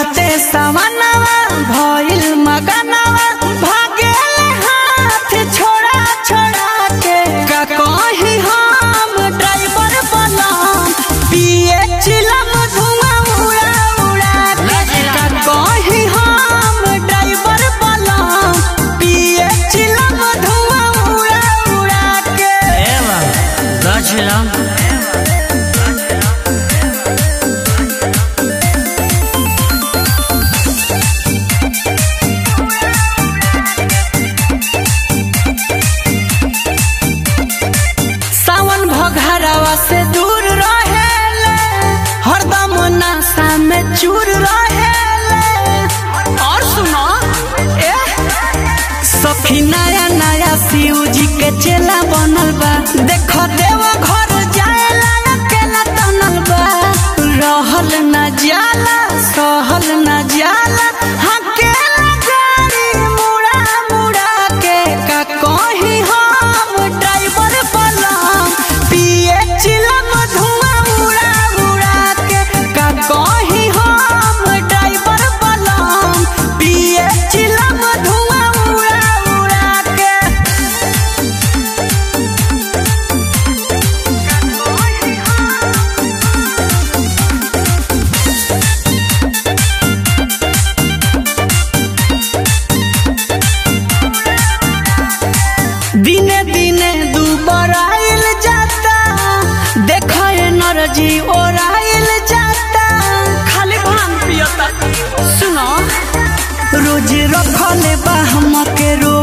चढ़ते सवनवा भइल मगनवा भागेले हाथ छोड़ा छोड़ा के का कही हम ड्राइवर बनम पिए चिलम धुआं उड़ा उड़ा के का कही हम ड्राइवर बनम पिए चिलम धुआं उड़ा उड़ा के Zaczynam. सावन भघरवा से दूर रहेले हरदम नशा में चूर रहेले और सुनो ए सखी नया नया शिव जी के चेला बनल बा देखो देव घर जाएला अकेला तनल बा रहल न जाला सहल न जाला हकेला गाड़ी मुड़ा मुड़ा के का कही हम ड्राइवर बनम पिए चिलम धुआं उड़ा उड़ा के का कही हम ड्राइवर बनम पिए चिलम धुआं उड़ा उड़ा के दिने दिने दुबराइल जाता देखो एनर्जी ओराइल जाता खाली भांग पियता सुनो रोज रखले बा हमके रो